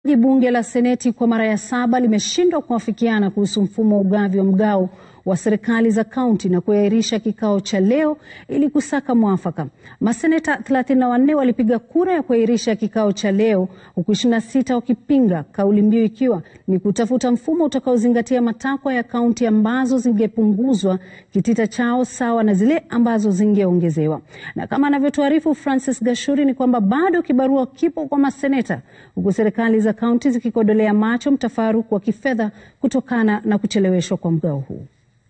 Bunge la Seneti kwa mara ya saba limeshindwa kuafikiana kuhusu mfumo wa ugavi wa mgao wa serikali za kaunti na kuahirisha kikao cha leo ili kusaka mwafaka. Maseneta 34 walipiga kura ya kuahirisha kikao cha leo huku 26 wakipinga, kauli mbiu ikiwa ni kutafuta mfumo utakaozingatia matakwa ya kaunti ambazo zingepunguzwa kitita chao sawa na zile ambazo zingeongezewa. Na kama anavyotuarifu Francis Gashuri ni kwamba bado kibarua kipo kwa maseneta huku serikali za kaunti zikikodolea macho mtafaruku wa kifedha kutokana na kucheleweshwa kwa mgao huu.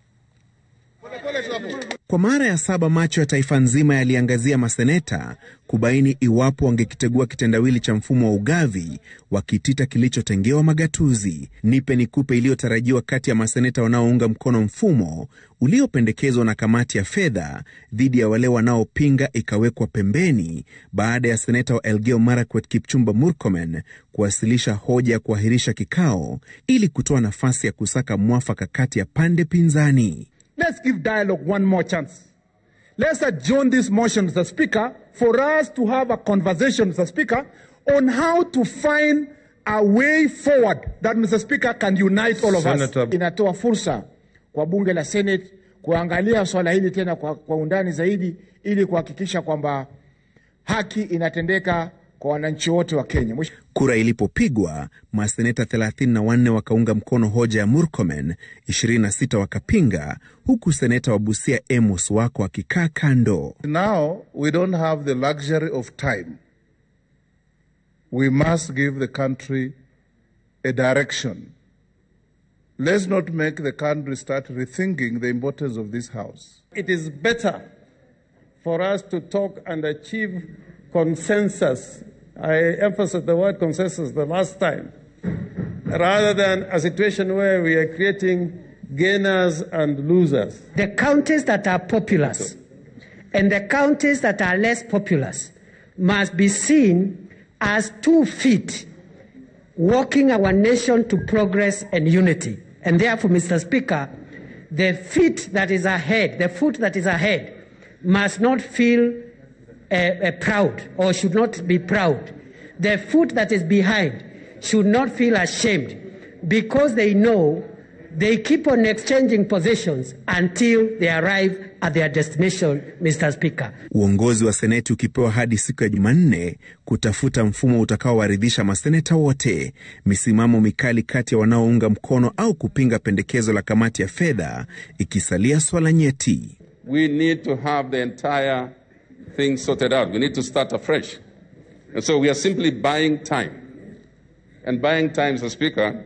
Kwa mara ya saba macho ya taifa nzima yaliangazia maseneta kubaini iwapo wangekitegua kitendawili cha mfumo wa ugavi wa kitita kilichotengewa magatuzi. Nipe nikupe iliyotarajiwa kati ya maseneta wanaounga mkono mfumo uliopendekezwa na kamati ya fedha dhidi ya wale wanaopinga ikawekwa pembeni baada ya seneta wa Elgeyo Marakwet Kipchumba Murkomen kuwasilisha hoja ya kuahirisha kikao ili kutoa nafasi ya kusaka mwafaka kati ya pande pinzani. Let's give dialogue one more chance. Let's adjourn this motion, Mr. Speaker, for us to have a conversation, Mr. Speaker, on how to find a way forward that, Mr. Speaker, can unite all of Senator. us. Inatoa fursa kwa bunge la Senate kuangalia swala hili tena kwa, kwa undani zaidi ili kuhakikisha kwamba haki inatendeka kwa wananchi wote wa Kenya. Mwish- Kura ilipopigwa, maseneta 34 wakaunga mkono hoja ya Murkomen, 26 wakapinga, huku seneta wa Busia Amos Wako akikaa kando. Now we don't have the luxury of time. We must give the country a direction. Let's not make the country start rethinking the importance of this house. it is better for us to talk and achieve consensus. I emphasized the word consensus the last time, rather than a situation where we are creating gainers and losers. the counties that are populous and the counties that are less populous must be seen as two feet walking our nation to progress and unity. And therefore, Mr. Speaker, the feet that is ahead, the foot that is ahead, must not feel uh, uh, proud or should not be proud. The foot that is behind should not feel ashamed because they know they keep on exchanging positions until they arrive at their destination, Mr. Speaker. Uongozi wa seneti ukipewa hadi siku ya Jumanne kutafuta mfumo utakaowaridhisha maseneta wote, misimamo mikali kati ya wanaounga mkono au kupinga pendekezo la kamati ya fedha ikisalia swala nyeti. we need to have the entire thing sorted out. We need to start afresh. And so we are simply buying time. And buying time, Mr. Speaker,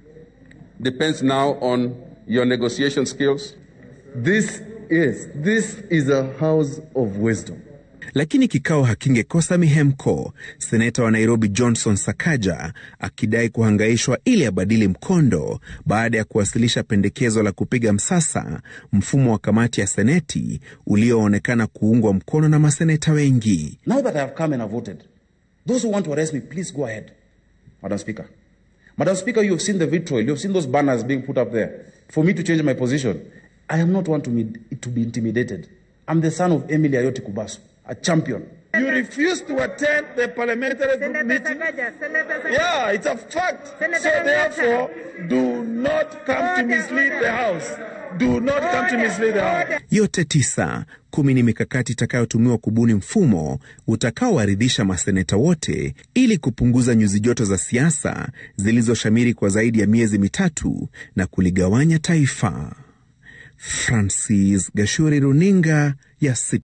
depends now on your negotiation skills. This is this is a house of wisdom. Lakini kikao hakingekosa mihemko, seneta wa Nairobi Johnson Sakaja akidai kuhangaishwa ili abadili mkondo baada ya kuwasilisha pendekezo la kupiga msasa mfumo wa kamati ya seneti ulioonekana kuungwa mkono na maseneta wengi. Now that I have come and have voted, those who want to arrest me, please go ahead, Madam Speaker. Madam Speaker, you have seen the vitriol, you have seen those banners being put up there for me to change my position. I am not one to, me, to be intimidated. I'm the son of Emily Ayoti Kubasu, a champion. You refuse to attend the parliamentary group meeting. Yeah, it's a fact. So therefore, do not come to mislead the House. Do not come to mislead the House. Yote tisa, kumi ni mikakati itakayotumiwa kubuni mfumo utakaowaridhisha maseneta wote ili kupunguza nyuzi joto za siasa zilizoshamiri kwa zaidi ya miezi mitatu na kuligawanya taifa. Francis Gashuri, runinga ya Citizen.